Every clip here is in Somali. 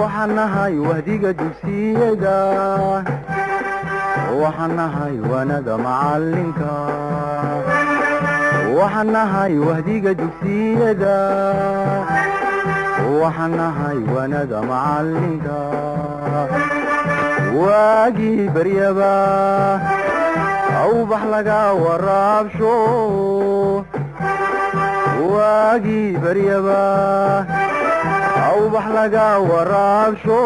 waxaan nahay wahdiga dugsiyada waxaan nahay wanada macalinka waxaan nahay wahdiga dugsiyada waxaan nahay wanada macalinka waagii baryaba awbax laga waraabsho waagii baryaba awbax laga waraabsho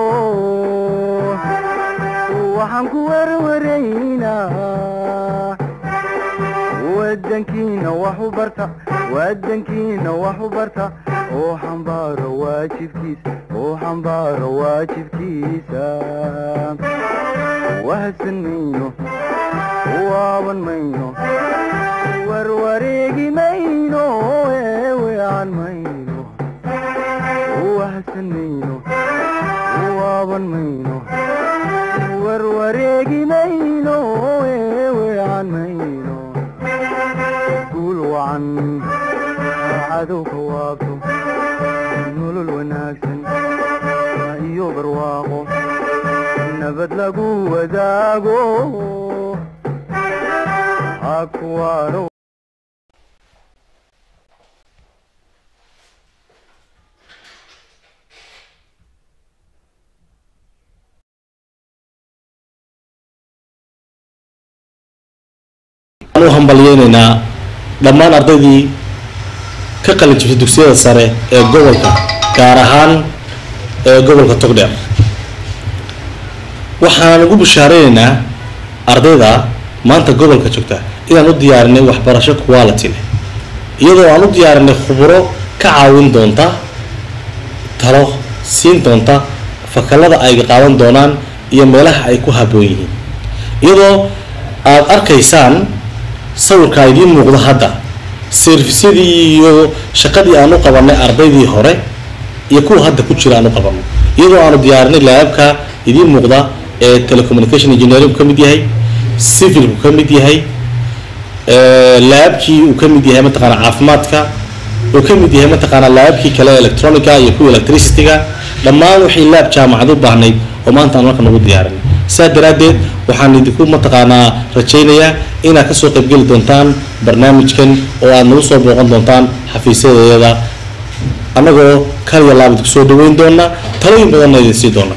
waxaan ku werwaraynaa wadankiina wax u barta wadankiina wax u barta oo xambaaro waajibkiisa oo xambaaro waajibkiisa wahadsan mayno waaban mayno warwareegi mayno eewean mayno wahadsan mayno waaban mayno warwareegi mayno eewean mayno guul wacan cadowka waabto nolol wanaagsan iyo barwaaqo nabad lagu wadaago hakuwaano u hambalyeynaynaa dhammaan ardaydii ka qalin jibtay dugsiyada sare ee gobolka gaar ahaan ee gobolka togdheer waxaan ugu bushaaraynaynaa ardayda maanta gobolka joogta inaan u diyaarinay waxbarasho quality leh iyadoo aan u diyaarinay khuburo ka caawin doonta talo siin doonta fakalada ay qaadan doonaan iyo meelaha ay ku habboon yihiin iyadoo aada arkaysaan sawirka idiin muuqda hadda servisyadii iyo shaqadii aan u qabanay ardaydii hore iyo kuwa hadda ku jira aan u qabanay iyadoo aanu diyaarinay laabka idiin muuqda ee telecommunication engineering ka mid yahay civilku ka mid yahay laabkii uu ka mid yahay mataqaana caafimaadka uu ka mid yahay mataqaana laabkii kale electronica iyo kuwa electricityga dhammaan wixii laab jaamacad u baahnayd oo maanta aan marka nagu diyaarinay sidaa daraaddeed waxaan idinku mataqaanaa rajaynayaa inaad kasoo qaybgeli doontaan barnaamijkan oo aad nagu soo booqan doontaan xafiisyadeeda annagoo kaliya laab idinku soo dhaweyn doona talooyin badanna idin sii doona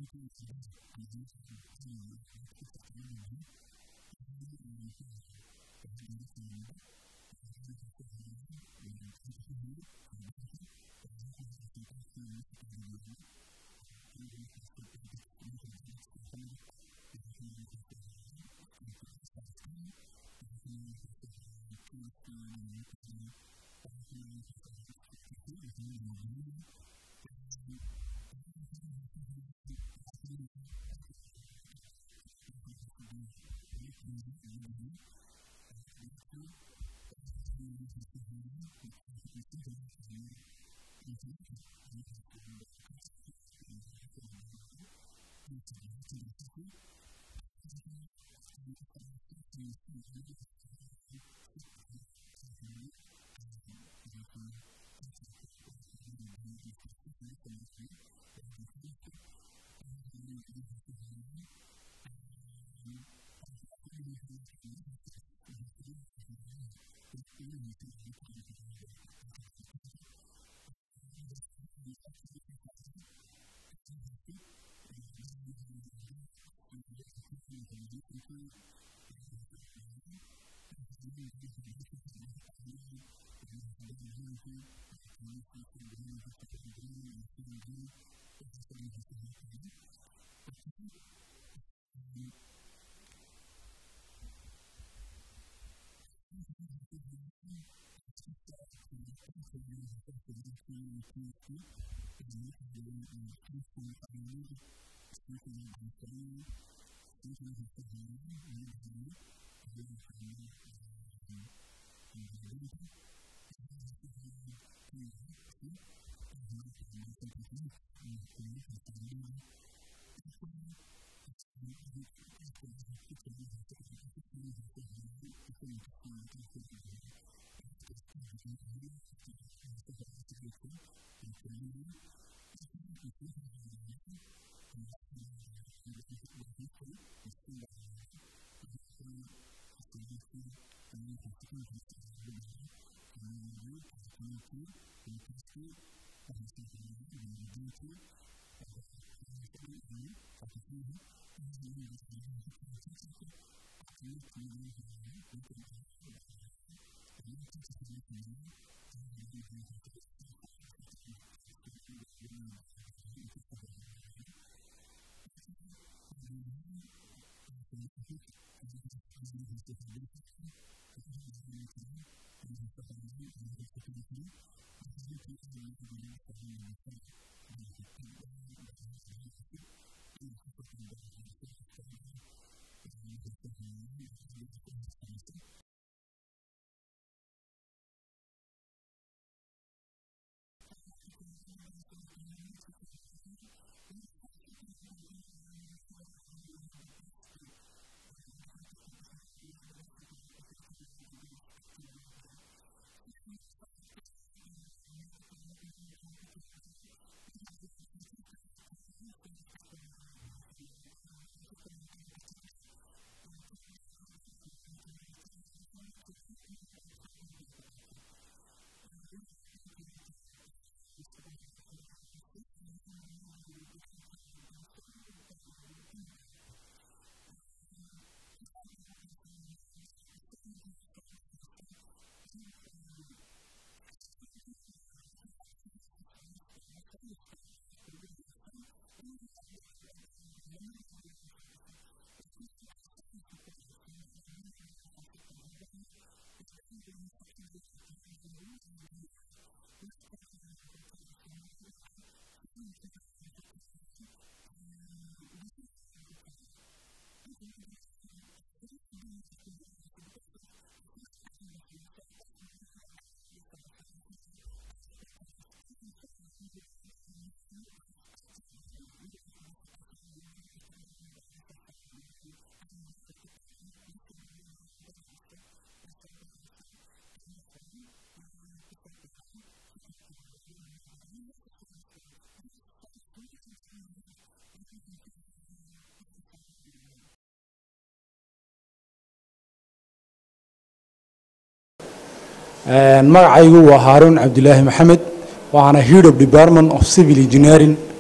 magacaygu waa haaruun cabdilaahi maxamed waxaana head of department of civil engineering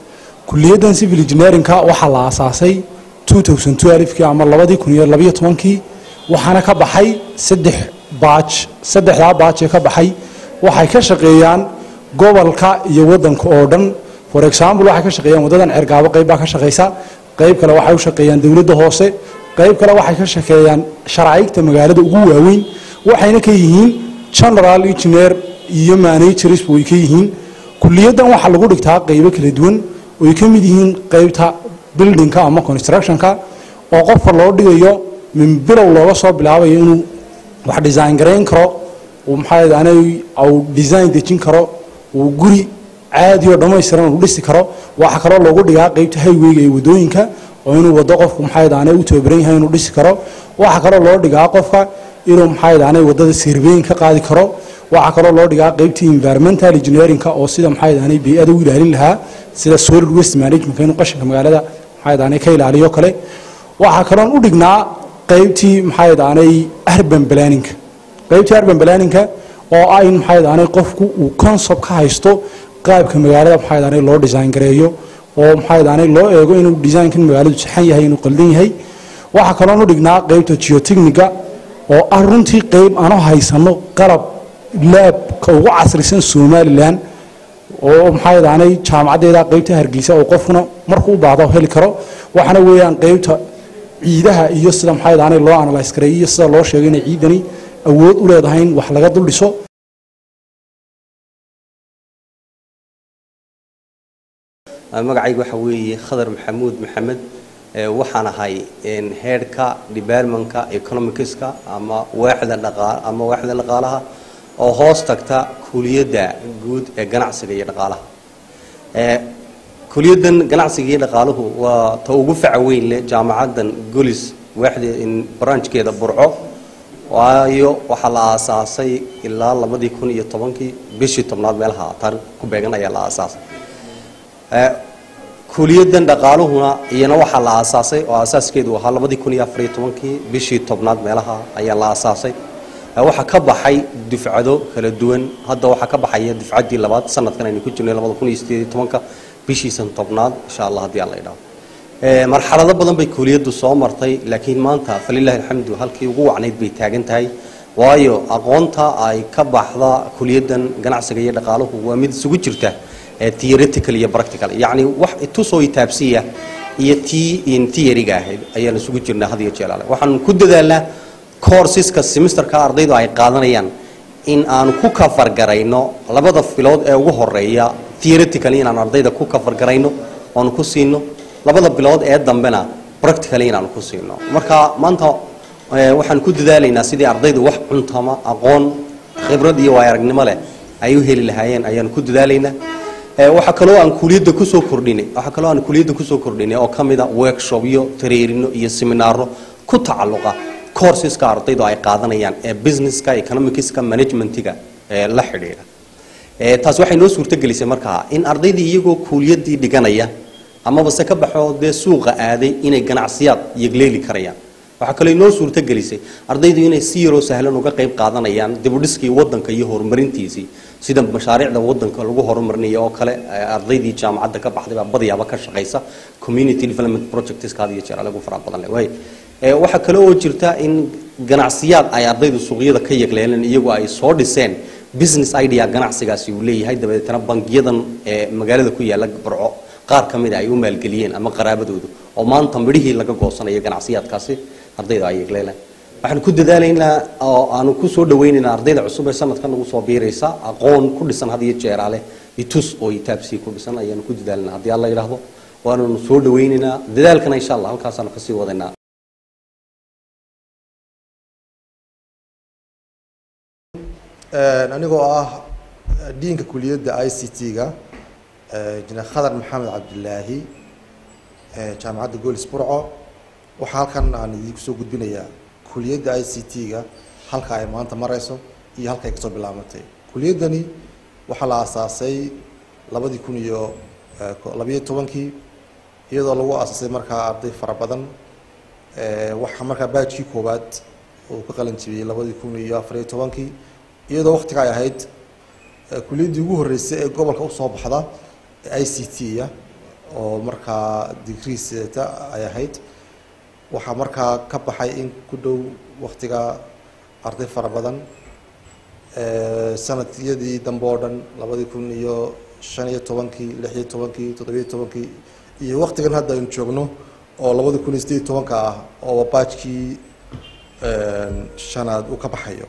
kuliyaddan civil engineerinka waxaa la aasaasay 2012kii ama labadii kun iyo labiyo tobankii waxaana ka baxay saddex baaj saddexdaa baaj ee ka baxay waxay ka shaqeeyaan gobolka iyo waddanka oo dhan for example waxay ka shaqeeyaan waddadan cergaabo qayb baa ka shaqeysa qayb kale waxay u shaqeeyaan dowladda hoose qayb kale waxay ka shaqeeyaan sharciyigta magaalada ugu waaweyn waxayna ka yihiin general engineer iyo managers way ka yihiin kuliyaddan waxaa lagu dhigtaa qaybo kala duwan oy ka mid yihiin qaybta buildingka ama constructionka oo qofka loo dhigayo min bilow looga soo bilaabayo inuu wax design garayn karo uu maxaa anay uu design dejin karo uu guri caadi oo dhammaystiran uu dhisi karo waxaa kaloo loogu dhigaa qaybta highwayga ee wadooyinka oo inuu wado qofku maxaa anay u tababaran yahay inuu dhisi karo waxaa kaloo loo dhigaa qofka inuu maxaa anay wadada surveyn ka qaadi karo waxaa kaloo loo dhigaa qaybtii environmental engineerinka oo sida maxaa anay bey'ada u ilaalin lahaa sida solid waste management inuu qashinka magaalada maxaa anay ka ilaaliyo kale waxaa kaloon u dhignaa qaybtii maxaa anay urban planning qaybtii urban planning oo ah in maxaa anay qofku uu concept ka haysto qaabka magaalada maxaa anay loo design gareeyo oo maxaa anay loo eego inuu designkan magaaladu saxan yahay inuu qaldan yahay waxaa kaloon u dhignaa qaybta geotechnica oo ah runtii qayb aanu haysano qalab laabka ugu casrisan somalilan oo maxaa anay jaamacaddeeda qaybta hargeysa oo qofkuna markuu u baahdo heli karo waxaana weeyaan qaybta ciidaha iyo sida maxaa anay loo analyse gareeyo iyo sida loo sheegay inay ciidani awood u leedahay in wax laga dul dhiso magacayga waxa weeye khadar maxamuud maxamed waxaan ahay headhka departmentka economicska ama waaxda dhaqaa ama waaxda dhaqaalaha oo hoos tagta kuliyadda guud ee ganacsiga iyo dhaqaalaha kuliyaddan ganacsiga iyo dhaqaaluhu waa ta ugu faca weyn leh jaamacaddan golis waaxda branchkeeda burco waayo waxaa la aasaasay ilaa labadii kun iyo tobankii bishii tobnaad meelaha taariikh ku beegan ayaa la aasaasay kuliyaddan dhaqaaluhuna iyana waxaa la aasaasay oo aasaaskeedu ahaa labadii kun iyo afariyo tobankii bishii tobnaad meelaha ayaa la aasaasay waxaa ka baxay dufcado kala duwan hadda waxaa ka baxaya dufcaddii labaad sanadkan aynu ku jirnay labada kun iyo sideed iyo tobanka bishiisan tobnaad insha allah haddii aan la idhaho marxalado badan bay kuliyaddu soo martay laakiin maanta falilahi alxamdu halkii ugu wacnayd bay taagan tahay waayo aqoonta ay ka baxda kuliyaddan ganacsiga iyo dhaqaaluhu waa mid isugu jirta theoretical iyo practical yacni wax tusoo itaabsiya iyo tii theoryga ahayd ayaan isugu jirnaa had iyo jeelaale waxaan ku dadaalnaa courseska semesterka ardaydu ay qaadanayaan in aanu ku kafargarayno labada filood ee ugu horeeya theoretically inaan ardayda ku kafargarayno oanu ku siino labada bilood ee dambena practically inaanu ku siino marka maanta waxaan ku dadaalaynaa sidii ardaydu wax cuntama aqoon khibrad iyo waay aragnimo leh ay u heli lahaayeen ayaanu ku dadaalaynaa waxaa kaloo aan kuliyadda kusoo kordhinay waxaa kaloo aan kuliyadda kusoo kordhinay oo ka mida workshopyo tareerino iyo seminaaro ku tacalluqa courseska ardaydu ay qaadanayaan ee businesska economicska managementiga ee la xidhiidha taas waxay noo suurtogelisay markaa in ardaydii iyagoo kuuliyaddii dhiganaya amaba se ka baxoo dee suuqa aaday inay ganacsiyaad yegleeli karayaan waxaa kaloo inoo suurtogelisay ardaydu inay si yaroo sahlan uga qayb qaadanayaan dibudhiskii wadanka iyo horumarintiisii sida mashaariicda wadanka lagu horumarinayo oo kale ardaydii jaamacadda ka baxday baa badiyaaba ka shaqaysa community development projectska had iyo jeer lagu fara badan leh waay waxaa kale oo jirta in ganacsiyaad ay ardaydu suuqyada ka yegleeleen iyagoo ay soo dhiseen business idea ganacsigaasi uu leeyahay dabeetana bangiyadan ee magaalada ku yaala barco qaar ka mid a ay u maalgeliyeen ama qaraabadoodu oo maanta midhihii laga goosanayo ganacsiyaadkaasi ardayda ay yegleeleen waxaan ku dadaalaynaa oo aanu ku soo dhawaynaynaa ardayda cusub ee sanadkan nagu soo biiraysa aqoon ku dhisan had iyo jeeraale itus oo itaabsii ku dhisan ayaanu ku dadaalanaa haddii alla yidhaahdo waananu soo dhawaynaynaa dadaalkana insha allah halkaasaanu kasii wadaynaa anigoo ah diinka kuliyadda i c t-ga jine khadar maxamed cabdilaahi jaamacadda goolis burco waxaa halkan aan idinku soo gudbinayaa kuliyadda i c t-ga halka ay maanta mareyso iyo halka ay kasoo bilaabantay kuliyaddani waxaa la aasaasay labadii kun iyo labiyo tobankii iyadoo lagu aasaasay markaa arday fara badan waxaa markaa baajkii koowaad uu ka qalin jibiyey labadii kun iyo afariyo tobankii iyadoo waktiga ay ahayd kuliyaddii ugu horreysay ee gobolka usoo baxda i c t-ya oo markaa degree sidata ay ahayd waxaa markaa ka baxay in ku dhow waktiga arday fara badan sanadiyadii dambe oo dhan labadii kun iyo shan iyo tobankii lix iyo tobankii toddobiyo tobankii iyo waktigan hadda aynu joogno oo labadi kun iyo sideed iyo tobanka ah oo baajkii shanaad uu ka baxayo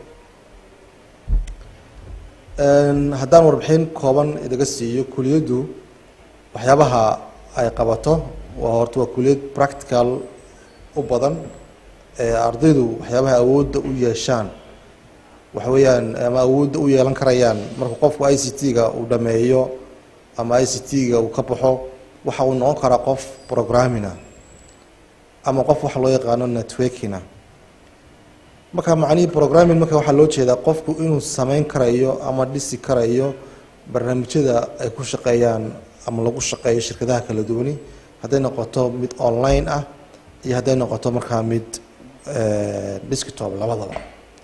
haddaan warbixin kooban idaga siiyo kuliyaddu waxyaabaha ay qabato waa horta waa kuliyad practical u badan ee ardaydu waxyaabaha awoodda u yeeshaan waxa weeyaan ama awoodda u yeelan karayaan marka qofku i c t-ga uu dhameeyo ama i c t-ga uu ka baxo waxa uu noqon karaa qof programmina ama qof waxa loo yaqaano networkina marka macnihii programming marka waxaa loo jeedaa qofku inuu sameyn karayo ama dhisi karayo barnaamijyada ay ku shaqeeyaan ama lagu shaqeeyo shirkadaha kala duwani hadday noqoto mid online ah iyo hadday noqoto markaa mid desktop labadaba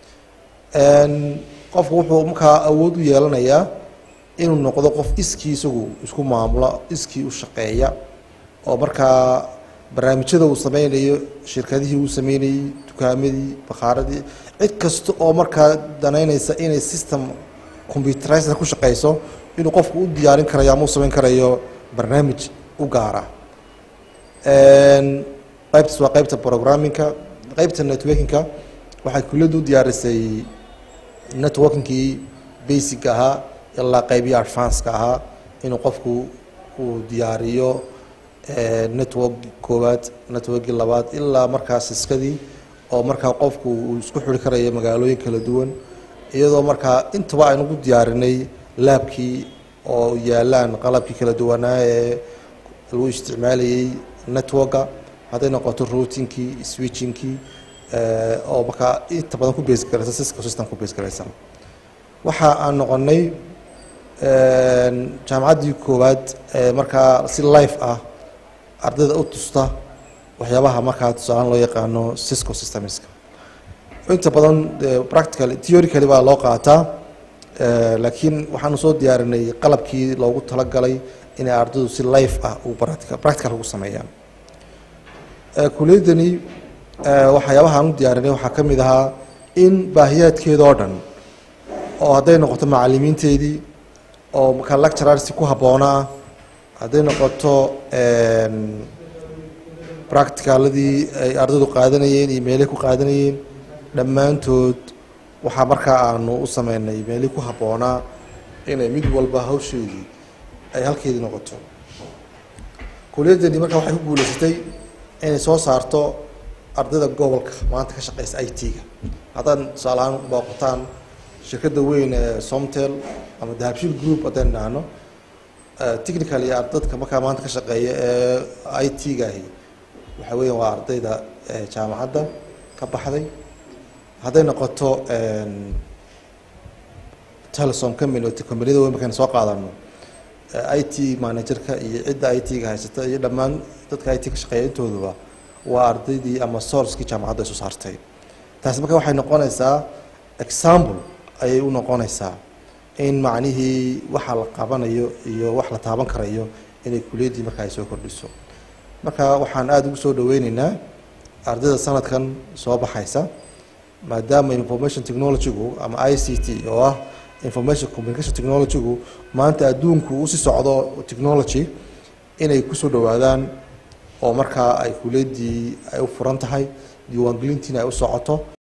qofku wuxuu markaa awood u yeelanayaa inuu noqdo qof iskii isagu isku maamulo iskii u shaqeeya oo markaa barnaamijyada uu sameynayo shirkadihii uu sameynayey dukaamadii bakhaaradii cid kasta oo markaa danaynaysa inay system computerized ku shaqeyso inuu qofku u diyaarin karayo ama u sameyn karayo barnaamij u gaara qaybtaas waa qaybta programmingka qaybta networkingka waxay kuliyaddu u diyaarisay networkingkii basic ahaa ilaa qeybiyi advanceka ahaa inuu qofku uu diyaariyo network koowaad networkii labaad ilaa markaa siskadii oo markaa qofku uu isku xiri karayo magaalooyin kala duwan iyadoo markaa intaba aynu ku diyaarinay laabkii oo yaalaan qalabkii kala duwanaa ee lagu isticmaalayay networka hadday noqoto routingkii switchingkii oo markaa inta badan ku base garaysan cisco system ku base garaysan waxa aan noqonay jaamacaddii koowaad ee markaa si life ah ardayda u tusta waxyaabaha markaa tusaalaan loo yaqaano cisco systemska inta badan practical theorycally baa loo qaataa laakiin waxaanu soo diyaarinay qalabkii loogu talagalay inay ardaydu si life ah u practical ugu sameeyaan kuliyaddani waxyaabaha aan u diyaarinay waxaa ka mid ahaa in baahiyaadkeeda oo dhan oo hadday noqoto macalimiinteedii oo markaa lecturarsi ku habboonaa hadday noqoto practicaladii ay ardaydu qaadanayeen iyo meelay ku qaadanayeen dhammaantood waxaa markaa aanu u sameynay meelii ku habboonaa inay mid walba hawsheedii ay halkeedii noqoto kuliyaddani markaa waxay ku guuleysatay inay soo saarto ardayda gobolka maanta ka shaqeysa i t-ga haddaad tusaale ahaan booqataan shirkadda weyn ee somtel ama dahabshil group haddaynu dhahno technical iyo ardadka markaa maanta ka shaqeeya ee i t-ga ahi waxa weeyaan waa ardayda jaamacadda ka baxday hadday noqoto telesom company oo companiyada weyn markaynu soo qaadano i t managerka iyo cidda i t-ga haysata iyo dhammaan dadka i t ka shaqeeya intooduba waa ardaydii ama sourcekii jaamacadda isu saartay taasi marka waxay noqonaysaa example ayay u noqonaysaa in macnihii waxa la qabanayo iyo wax la taaban karayo inay kuliyaddii marka ay soo kordhiso marka waxaan aada ugu soo dhaweyneynaa ardayda sanadkan soo baxaysa maadaama information technologygu ama i c t oo ah information communication technologygu maanta adduunku usii socdo technology inay kusoo dhawaadaan oo markaa ay kuliyaddii ay u furan tahay diiwaangelintiina ay u socoto